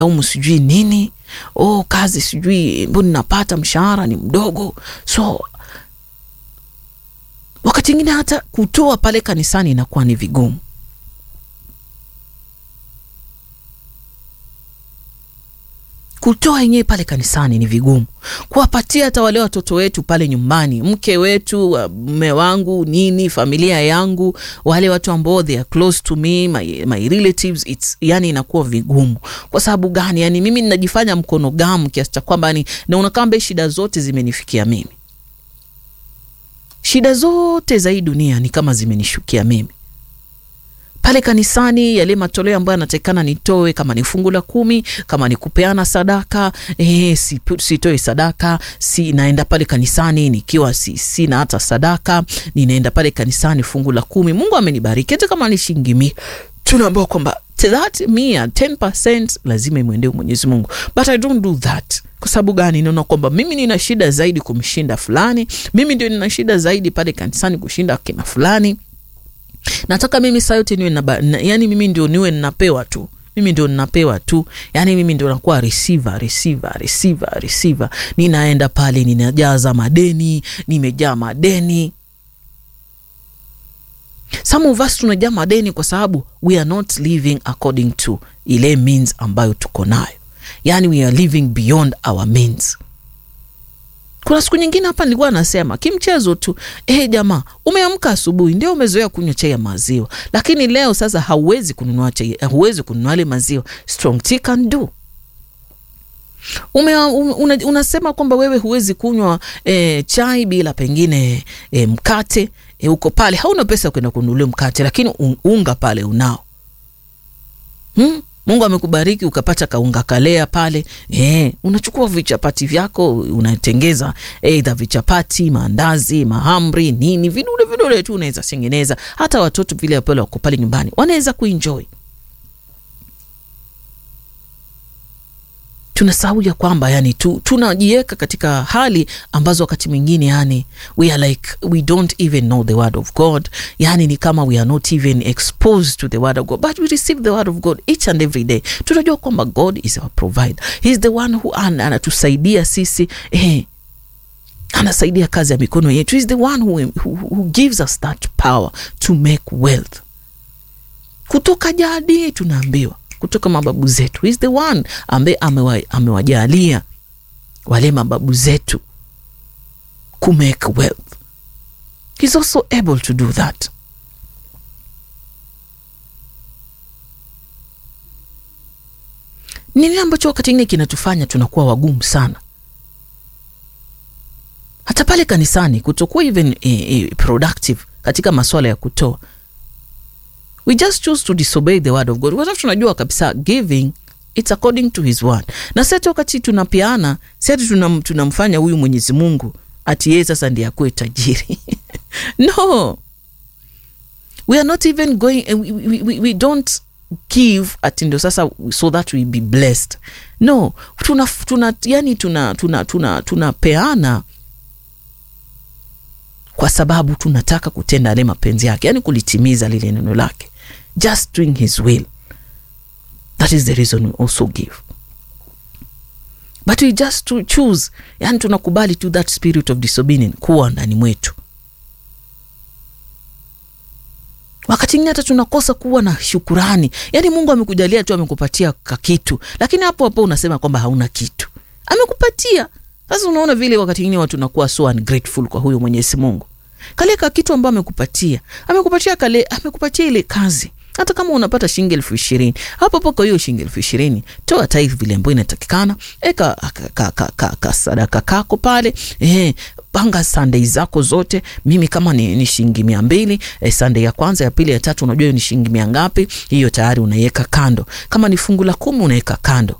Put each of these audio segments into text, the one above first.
umu sijui nini, oh, kazi sijui mbona napata mshahara ni mdogo, so wakati ingine hata kutoa pale kanisani inakuwa ni vigumu. kutoa yenyewe pale kanisani ni vigumu, kuwapatia hata wale watoto wetu pale nyumbani, mke wetu, mume wangu, nini, familia yangu, wale watu ambao they are close to me, my, my relatives, it's yani inakuwa vigumu. Kwa sababu gani? Yani mimi ninajifanya mkono gamu kiasi cha kwamba ni naona kama shida zote zimenifikia mimi, shida zote za hii dunia ni kama zimenishukia mimi pale kanisani yale matoleo ambayo yanatakikana nitoe, kama ni fungu la kumi, kama ni kupeana sadaka eh, sitoi sadaka, si naenda pale kanisani nikiwa si, sina hata sadaka, ninaenda pale kanisani fungu la kumi. Mungu amenibariki hata kama ni shilingi mia, tunaambiwa kwamba that mia 10% lazima imwendee Mwenyezi Mungu, but I don't do that. Kwa sababu gani? Naona kwamba mimi nina shida zaidi kumshinda fulani, mimi ndio nina shida zaidi pale kanisani kushinda kina fulani nataka mimi saa yote niwe na, yani mimi ndio niwe ninapewa tu, mimi ndio ninapewa tu, yani mimi ndio nakuwa receiver, receiver, receiver, receiver. Ninaenda pale ninajaza madeni, nimejaa madeni. Some of us tunajaa madeni kwa sababu we are not living according to ile means ambayo tuko nayo, yani we are living beyond our means. Kuna siku nyingine hapa nilikuwa nasema kimchezo tu, eh, jamaa, umeamka asubuhi ndio umezoea kunywa chai ya maziwa, lakini leo sasa hauwezi kununua chai, hauwezi kununua ile maziwa. Strong tea can do. Ume, una, unasema kwamba wewe huwezi kunywa eh, chai bila pengine eh, mkate eh, uko pale hauna pesa kwenda kununulia mkate, lakini unga pale unao hmm? Mungu amekubariki ukapata kaunga kalea pale eh, unachukua vichapati vyako unatengeza eidha vichapati, maandazi, mahamri, nini, vidule vidule tu unaweza tengeneza. Hata watoto vile pale wako pale nyumbani wanaweza kuenjoy. Tunasahau ya kwamba yani tu, tunajiweka katika hali ambazo wakati mwingine yani we are like we don't even know the word of God, yani ni kama we are not even exposed to the word of God but we receive the word of God each and every day. Tunajua kwamba God is our provider, he is the one who anatusaidia sisi eh, anasaidia kazi ya mikono yetu, he is the one who, who, who gives us that power to make wealth. Kutoka jadi tunaambiwa kutoka mababu zetu, is the one ambaye amewajalia amewa wale mababu zetu ku make wealth, he's also able to do that. Nini ambacho wakati ingine kinatufanya tunakuwa wagumu sana, hata pale kanisani, kutokuwa even eh, eh, productive katika masuala ya kutoa we just choose to disobey the word of God kwa sababu tunajua kabisa giving it's according to his word, na sasa wakati tunapeana sasa tunam, tunamfanya huyu Mwenyezi Mungu ati yeye sasa ndiye akuwe tajiri no, we are not even going we, we, we, we don't give ati ndio sasa so that we be blessed no, tuna, tuna yani tuna tuna tuna tunapeana kwa sababu tunataka kutenda yale mapenzi yake, yani kulitimiza lile neno lake, just doing his will. That is the reason we also give, but we just to choose, yani tunakubali to that spirit of disobedience kuwa ndani mwetu. Wakati ingine hata tunakosa kuwa na shukurani, yani Mungu amekujalia tu, amekupatia kakitu, lakini hapo hapo unasema kwamba hauna kitu, amekupatia sasa unaona vile wakati ingine watu nakuwa so ungrateful kwa huyo Mwenyezi Mungu. Kale ka kitu ambayo amekupatia, amekupatia kale, amekupatia ile kazi. Hata kama unapata shilingi elfu ishirini hapo hapo, kwa hiyo shilingi elfu ishirini toa tithe vile ambayo inatakikana, eka ka, ka, ka, ka sadaka kako pale eh, panga Sunday zako zote. Mimi kama ni, ni shilingi mia mbili eh, Sunday ya kwanza ya pili ya tatu, unajua hiyo ni shilingi mia ngapi? Hiyo tayari unaiweka kando. Kama ni fungu la kumi unaweka kando.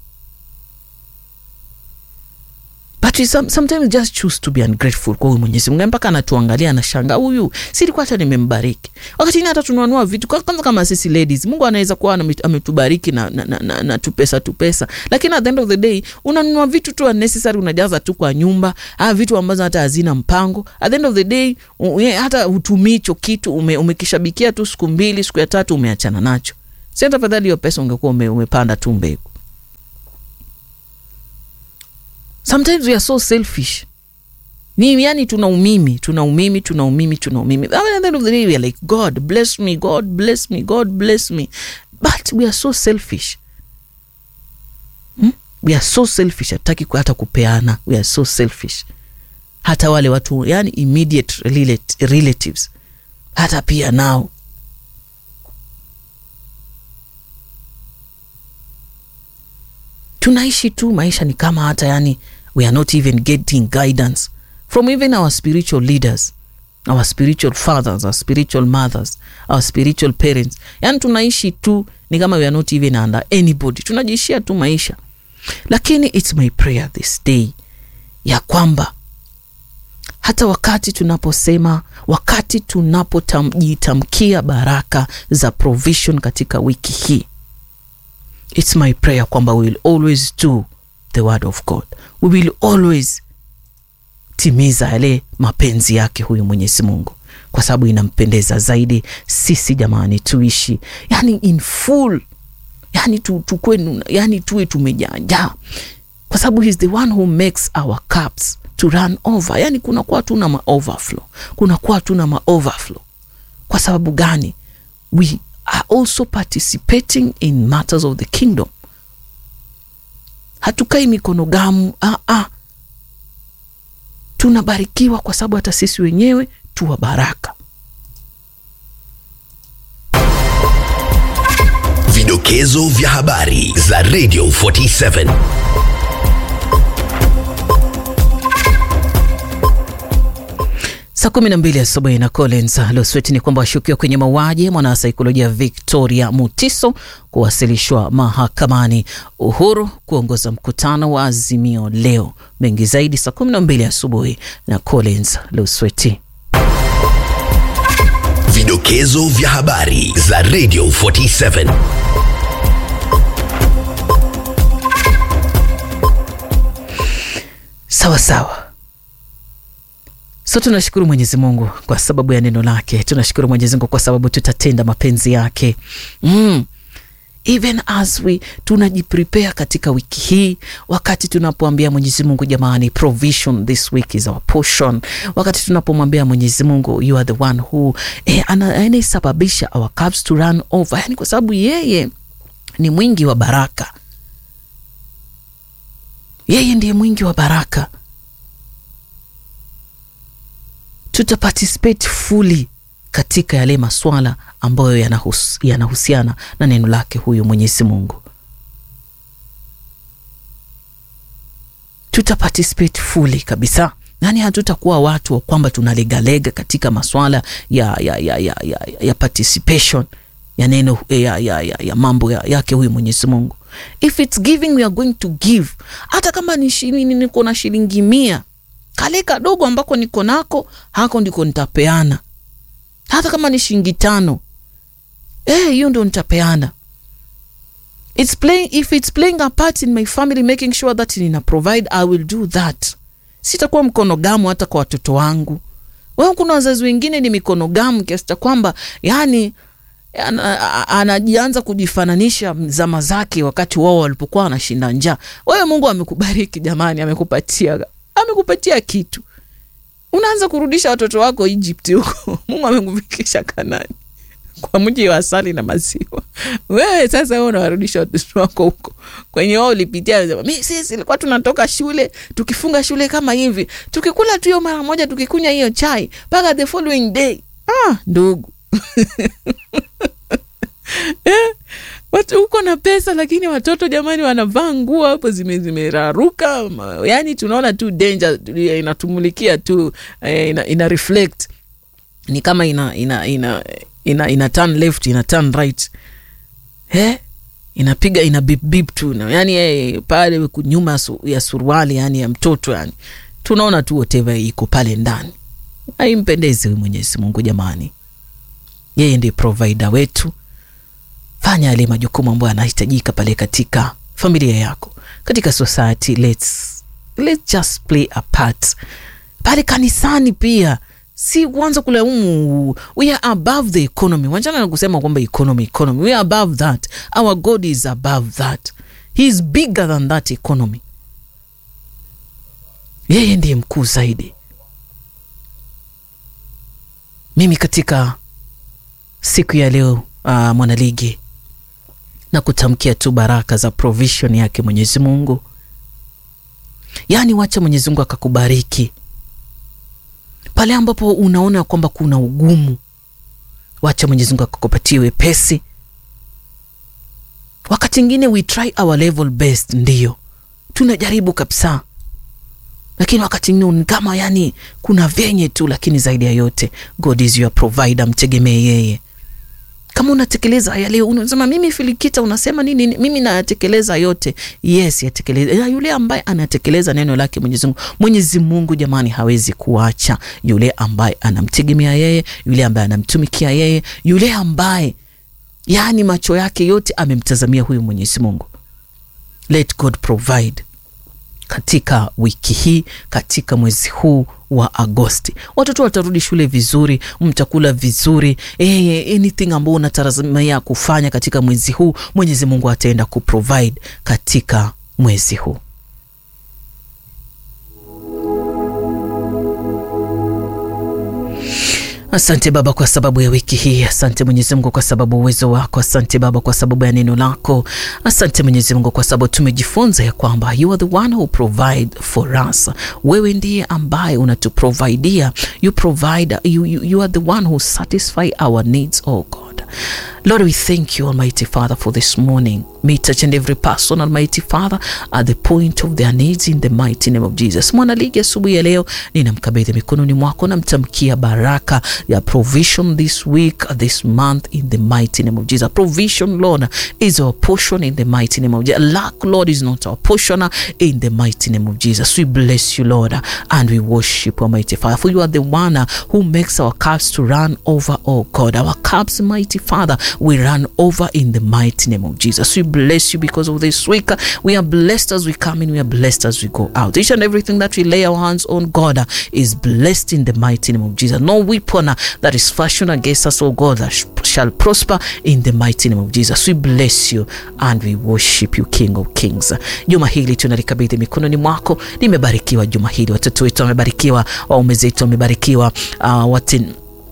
But we some, sometimes just choose to be ungrateful kwa huyu Mwenyezi Mungu mpaka anatuangalia anashanga, huyu si ilikuwa hata nimembariki. Wakati ni hata tunanunua vitu kwanza, kama sisi ladies, Mungu anaweza kuwa ametubariki na, na, na, na, na tupesa tupesa, lakini at the end of the day unanunua vitu tu unnecessary, unajaza tu kwa nyumba, ah, vitu ambazo hata hazina mpango. At the end of the day u, hata utumii hicho kitu, ume, umekishabikia tu siku mbili, siku ya tatu umeachana nacho. Si hata fadhali hiyo pesa ungekuwa ume, umepanda tu mbegu sometimes we are so selfish ni yani tuna umimi tuna umimi tuna umimi tuna umimi I mean, at the end of the day we are like god bless me god bless me god bless me but we are so selfish hmm? we are so selfish hatutaki hata kupeana we are so selfish hata wale watu yani immediate relate, relatives hata pia nao tunaishi tu maisha ni kama hata yani we are not even getting guidance from even our spiritual leaders our spiritual fathers our spiritual mothers our spiritual parents yani tunaishi tu ni kama we are not even under anybody tunajiishia tu maisha lakini its my prayer this day ya kwamba hata wakati tunaposema wakati tunapojitamkia baraka za provision katika wiki hii its my prayer kwamba we will always do the word of god we will always timiza yale mapenzi yake huyu mwenyezi mungu kwa sababu inampendeza zaidi sisi jamani tuishi yani in full yani tu, tukwe, yani tuwe tumejaajaa kwa sababu he's the one who makes our cups to run over yani kunakuwa tuna ma overflow kunakuwa tuna ma overflow kwa sababu gani we are also participating in matters of the kingdom hatukai mikono gamu ah, ah. tunabarikiwa kwa sababu hata sisi wenyewe tuwa baraka Vidokezo vya habari za Radio 47. Saa kumi na mbili asubuhi na Collins Losweti ni kwamba washukiwa kwenye mauaji ya mwanasaikolojia Victoria Mutiso kuwasilishwa mahakamani. Uhuru kuongoza mkutano wa Azimio leo. Mengi zaidi saa kumi na mbili asubuhi na Collins Losweti. Vidokezo vya habari za Radio 47. Sawa sawa. So tunashukuru Mwenyezi Mungu kwa sababu ya neno lake. Tunashukuru Mwenyezi Mungu kwa sababu tutatenda mapenzi yake mm. Even as we tunajiprepare katika wiki hii, wakati tunapoambia Mwenyezi Mungu jamani, provision this week is our portion, wakati tunapomwambia Mwenyezi Mungu you are the one who eh, anayesababisha our cups to run over, yani kwa sababu yeye ni mwingi wa baraka, yeye ndiye mwingi wa baraka tutaparticipate fully katika yale maswala ambayo yanahus, yanahusiana na neno lake huyu Mwenyezi Mungu. Tutaparticipate fully kabisa, yani hatutakuwa watu wa kwamba tunalegalega katika maswala ya, ya, ya, ya, ya, ya participation ya neno ya, ya, ya, ya mambo ya, yake huyu Mwenyezi Mungu. If it's giving we are going to give, hata kama ni shilingi, niko na shilingi mia kale kadogo ambako niko nako hako ndiko nitapeana, hata kama ni shilingi tano eh, hiyo ndo nitapeana. It's playing, if it's playing a part in my family making sure that nina provide I will do that. Sitakuwa mkono gamu hata kwa watoto wangu. Wewe, kuna wazazi wengine ni mikono gamu kiasi cha kwamba yani anajianza kujifananisha zama zake wakati wao walipokuwa wanashinda njaa. Wewe Mungu amekubariki jamani, amekupatia amekupatia kitu, unaanza kurudisha watoto wako Egypt huko. Mungu amekufikisha Kanani kwa mji wa asali na maziwa. Wewe sasa wewe unawarudisha watoto wako huko kwenye wao ulipitia. Mi sisi ilikuwa tunatoka shule tukifunga shule kama hivi, tukikula tu hiyo mara moja, tukikunywa hiyo chai mpaka the following day. Ah, ndugu eh? Watu huko na pesa lakini watoto jamani, wanavaa nguo hapo zimeraruka zime, yani tunaona tu danger inatumulikia tu eh, ina, ina reflect ni kama ina ina ina ina, ina turn left ina turn right eh, inapiga ina bip bip tu yani eh, pale nyuma su, ya suruali yani ya mtoto yani tunaona tu whatever iko pale ndani. Haimpendezi huyu Mwenyezi Mungu jamani, yeye ndiye provider wetu fanya yale majukumu ambayo yanahitajika pale katika familia yako, katika society. Let's, let's just play a part pale kanisani pia, si kuanza kulaumu. We are above the economy, wanjana na kusema kwamba economy economy. We are above that, our God is above that, he is bigger than that economy. yeye ndiye mkuu zaidi. Mimi katika siku ya leo uh, mwanaligi na kutamkia tu baraka za provision yake Mwenyezi Mungu. Yaani, wacha Mwenyezi Mungu akakubariki pale ambapo unaona kwamba kuna ugumu, wacha Mwenyezi Mungu akakupatie wepesi. Wakati mwingine we try our level best, ndiyo tunajaribu kabisa, lakini wakati mwingine kama yani kuna vyenye tu, lakini zaidi ya yote God is your provider, mtegemee yeye. Kama unatekeleza haya leo, unasema mimi Filikita, unasema nini? Mimi nayatekeleza yote. Yes, yatekeleza. Yule ambaye anatekeleza neno lake Mwenyezi Mungu, Mwenyezi Mungu jamani, hawezi kuacha yule ambaye anamtegemea yeye, yule ambaye anamtumikia yeye, yule ambaye yani macho yake yote amemtazamia huyu Mwenyezi Mungu. Let God provide katika wiki hii, katika mwezi huu wa Agosti, watoto watarudi shule vizuri, mtakula vizuri. Eh, anything ambao unatarajia kufanya katika mwezi huu, Mwenyezi Mungu ataenda kuprovide katika mwezi huu. Asante Baba kwa sababu ya wiki hii. Asante Mwenyezi Mungu kwa sababu uwezo wako. Asante Baba kwa sababu ya neno lako. Asante Mwenyezi Mungu kwa sababu tumejifunza ya kwamba you are the one who provide for us. Wewe ndiye ambaye unatuprovidia. You provide, you, you, you are the one who satisfy our needs, oh God. Lord, we thank you, Almighty Father, for this morning. Meet each and every person, Almighty Father, at the point of their needs in the mighty name of Jesus. Mwanaligi, asubuhi ya leo ninamkabidhi mikononi mwako, namtamkia baraka ya provision this week, this month in the mighty name of Jesus. Provision, Lord, is our portion in the mighty name of Jesus. Lack, Lord, is not our portion in the mighty name of Jesus. We bless you, Lord, and we worship Almighty Father, for you are the one who makes our cups to run over, oh God. Our cups, mighty Father, we run over in the mighty name of Jesus. We bless you because of this week. We are blessed as we come in, we are blessed as we go out. Each and everything that we lay our hands on, God, is blessed in the mighty name of Jesus. No weapon that is fashioned against us, oh God, that shall prosper in the mighty name of Jesus. We bless you and we worship you, King of Kings. Juma hili tunalikabidhi mikononi mwako. Limebarikiwa juma hili, watoto wetu wamebarikiwa, waume zetu wamebarikiwa, uh, wati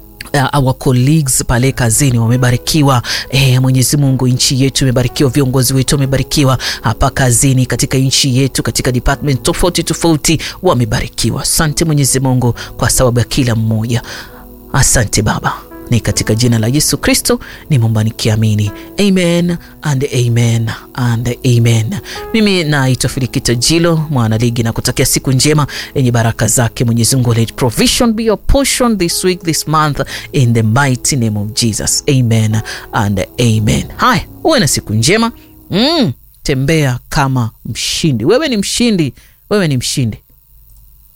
Uh, our colleagues pale kazini wamebarikiwa. Eh, Mwenyezi Mungu, nchi yetu imebarikiwa, viongozi wetu wamebarikiwa hapa kazini, katika nchi yetu, katika department tofauti tofauti wamebarikiwa. Asante Mwenyezi Mungu kwa sababu ya kila mmoja. Asante Baba, ni katika jina la Yesu Kristo nimeomba nikiamini, amen and amen and amen. Mimi naitwa Filikita Jilo mwanaligi na kutakia siku njema yenye baraka zake Mwenyezi Mungu. Let provision be your portion this week this month in the mighty name of Jesus, amen and amen. Haya, uwe na siku njema mm, tembea kama mshindi. Wewe ni mshindi, wewe ni mshindi.